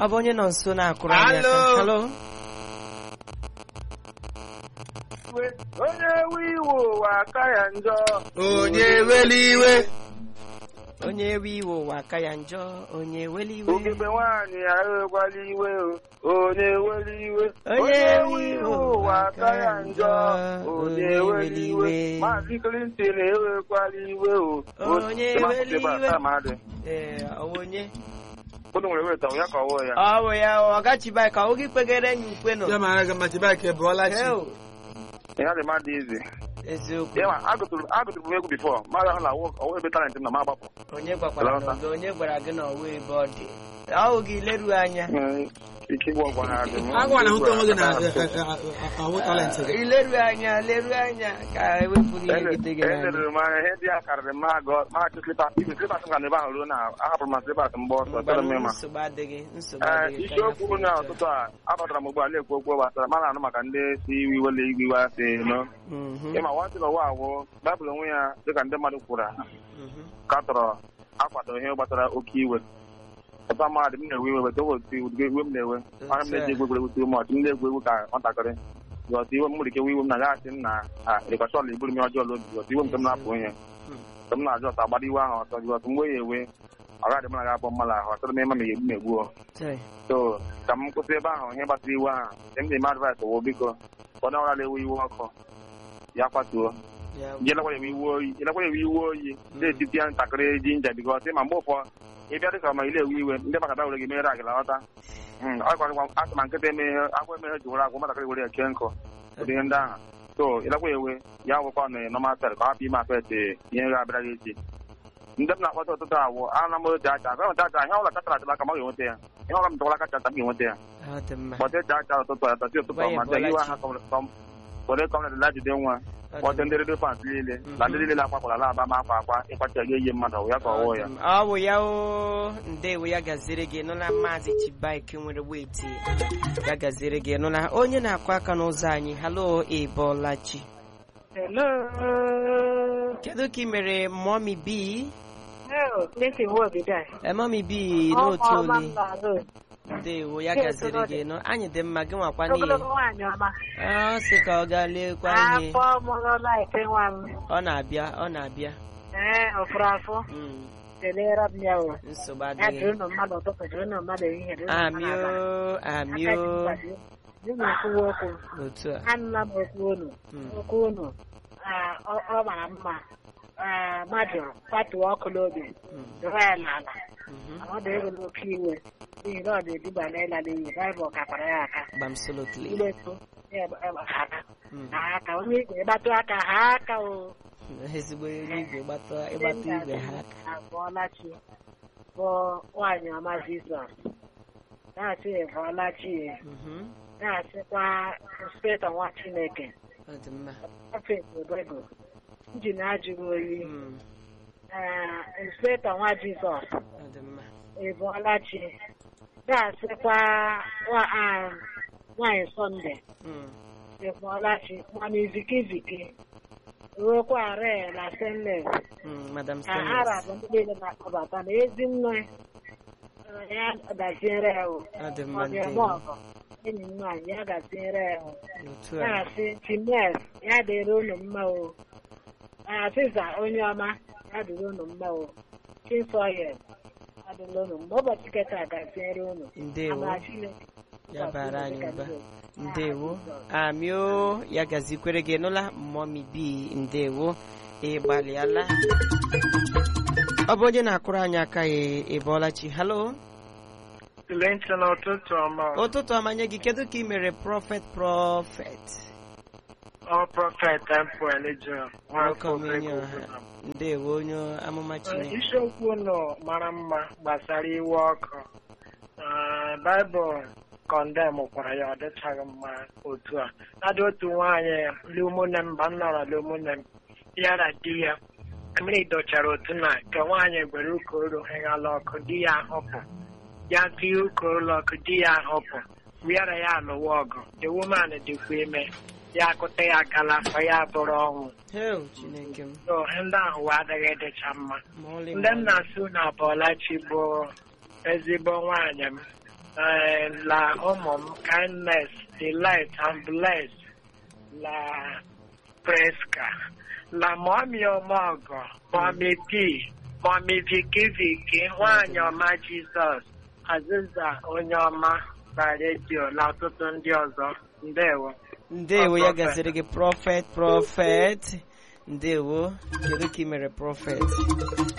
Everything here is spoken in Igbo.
ọ bụ onye nọ nso na-akụrụ anyị aka Hello. halo onye ewe iwe ụwa aka ya njọ onye weli iwe onye ewe iwe ụwa aka ya njọ onye eweli iwe ugegbe nwaanyị ya ewekwala iwe o onye eweli iwe Onye ewe iwe ụwa aka ya njọ onye eweli iwe iwe. maazị Clinton ewekwala iwe o Onye eweli iwe. madị ee ọ bụ onye unu nwere weta ya ka ọwụ ya ọ bụ ya ọ gachibai ka oge kpegere enyi ukwe nọ ya mara gị machi baịkị bụọla chi Heo, ya dị mmadụ izi eziokwu ya ma agụtụrụ agụtụrụ m egwu bifọ mmadụ ahụ na ọwụ ebe talent m na m agbapụ onye gwakwara Hello, gị onye gwara gị na ọwa ebe ọ dị ahụ gị leruo anya Mm, ike ịgwọ ọgwọ ha dị agwa na hụta onwe gị na ahụ talent gị ileruo anya leruo anya ka ewepụrụ ihe gide gị n'anya elere m anya ihe ndị a karịrị m agụ mahadum slipas ibi slipas m ga na ebe ahụ ruo na ahapụrụ m slipas mgbe ọsọ tere m ịma nsogbu adịghị nsogbu ee adịghị ka isiokwu ya na furu ọtụtụ a abatara m ugbu a na-ekwu okwu gbasara mana anụ maka ndị si iwe iwele igwe iwe asị nọ Mhm, ịma nwantị n'ụwa awụ baịbụl onwe ya dịka ndị mmadụ kwuru mhm. katọrọ akwado ihe gbasara oke iwe ọta mmadụ m na-ewe iwe weta otu ụdị iwe m na-ewe anya m na-eji egwu egwuregwu tụrụ m ọchị m na-egwu egwu ka nwatakịrị ọtụ iwe m nwere ike iwe iwe m na gaghasị m na rịkọchọl iburu m ọjọọ n'obi ọtụ iwe m nke m na-apụ ihe ka m na-ajụ ọtọ agbada iwe ahụ ọtọ ọtụ mgbe ya ewe ọ gaghị m na ga-abụ mmadụ ahụ ọtọrọ m ịma ma egbu m egbuo Chai, so ka m kwụsị ebe ahụ ihe gbasara iwe ahụ nke m na-eme advice wụ biko onye ọbụla na-ewe iwe ọkụ ya kwatuo ya jelekwa ya iwe oyi jelekwa ya iwe oyi na-etiti ya ntakịrị jinja bikọs ma mgbe ụfọ ịbịa dịka ma ile ewe iwe ndị maka bịa were gị mere agịla ghọta ọkwa asị ma nkịta emeghe agwa emeghe ji were agwa nwatakịrị were ya kee nkụ ụdị ihe ndị ahụ so ịlekwa ya ewe ya gwụkwa na nọmal sel ka ọ hapụ ime afet ihe ga-abịara gị echi ndị m na-akpọta ụtụtụ awụ ana m otu acha agwa nta acha ihe ọbụla chachara achara aka m ga-enweta ya ihe ọbụla m tọkwara kacha m ga-enweta ya ọ dị mma kpọta eji acha ụtụtụ ya tọchi ụtụtụ Gwa ya ma bụọla iwe chi. ha were kọmret la jide nwa Ọ dị kpọta mma. ndị redio fans niile na ndị niile akwakwara ala aba ma akwa akwa ịkwacha gị eyi mmadụ ya ka ọ wụọ ya ọ bụ ya o ndewo ya gaziri gị nụla maazị chibaike nwere weti ya gaziri gị nụla onye na-akụ aka n'ụzọ anyị halo ịbọlachi Hello. kedu ka ị mere mọmi bi Hello. Listen, what did I? mọmi bi n'otu ole ndewo ya gaziri gị nụ anyị dị mma gị nwakwa n'ihe Ogologo nwaanyị ọma. ọ sị ka ọ gaa lekwa ihe Afọ mụrụla ife nwa m. ọ na-abịa ọ na-abịa Ee, ọfụrụ afọ. Mm, Kelere m ya o. nsogbu Ya adịghị dịrị ụnụ mmadụ ụtụtụ, dịrị ụnụ mmadụ ehihie, dịrị ụnụ mmadụ abalị. amio Aka amio ji mgbado. Dị m ekwuwe okwu. otu a Anụla m okwu unu. Mm. Okwu unu. Ah, Ọ ọ mara mma. Ah, Mmadụ kwatuo ọkụ n'obi. Mm, Dụrụ ya n'ala. mhm. Ọ dị ego n'oke iwe. N'ihi na ọ na-eduba n'ịla n'iyi. Baịbụl kakwara ya aka. Absolutely. Iletu. Ya ebe- ebe ha aka. Mm. Ha aka. Onye igwe ịgbatụ aka ha aka o. ezigbo elu igwe gbata ịgbata igwe ha aka abụọla chi bụ nwaanyị ọma Jizọs na-asị ịbụọla chi Mhm. na-asịkwa inspektọ nwa Chineke ọ dị mma prọfet Obego njin ajụghị oyi Mm, ee, inspektọ nwa Jizọs ọ dị mma ịbụọla chi na-asịkwa nwa- ah, nwaanyị Sọnde Mm, ịbụọla chi mana izikiziki ruokwa re na senles mm, madam ka ha Stainless. rabụ ndị niile na-akpọbata na ezi nne eh, ya gaziere ya o ọ dị mma ọ dị eme ndewo ọgọ enyi m nwaanyị ya gaziere ya o otu a na-asị chines ya dịrị unu mma o asịza onye ọma ya dịrị unu mma o chisoye ya dịrị unu mma ụbọchị keta gaziere unu ndewo amara Chineke ya bara anyị dịka ụba ndị ndewo amio ya gazikwere gị nụla mọmi bi ndewo ịgbalịala ọ bụ onye na-akụrụ anyị aka ya ịbọọlachi halo ntị n'ụtụtụ ọma ụtụtụ ọmanye gị kedu ka ị mere prọfet prọfet ọ prọfet tempo elijo nwoke omenye ọha ndewo onye amụma chineke isiokwu ụlọ mara mma gbasara iwe ọkụ Ah, baịbụl kọndem kwara ya ọ dịchaghị mma otu a adị otu nwaanyị lumune m mba m nọrọ lumune m ya na di ya mmiri dochara otu na nke nwaanyị gwere ukoro heghala ọkụ di ya ahụpụ ya tinye ukoro ọkụ di ya ahụpụ wịara ya alụwa ọgụ the woman dịkwa ime ya akụta ya akala afọ ya bụrụ ọnwụ heo chineke m so ndị ahụ wee adịghị dịcha mma ma ọlị ndị ma m ọlị. na-asụ na Bọlachi bụ ezigbo nwaanyị m eh, la ụmụ m kindness delight and bless la preska la mọmi ọmọgọ mọmi p mọmi viki viki nwaanyị ọma jizọs azịza onye ọma na redio na ọtụtụ ndị ọzọ ndewo ndewo ya Prophet. gaziri gị prọfet prọfet ndewo kedu ka ị mere prọfet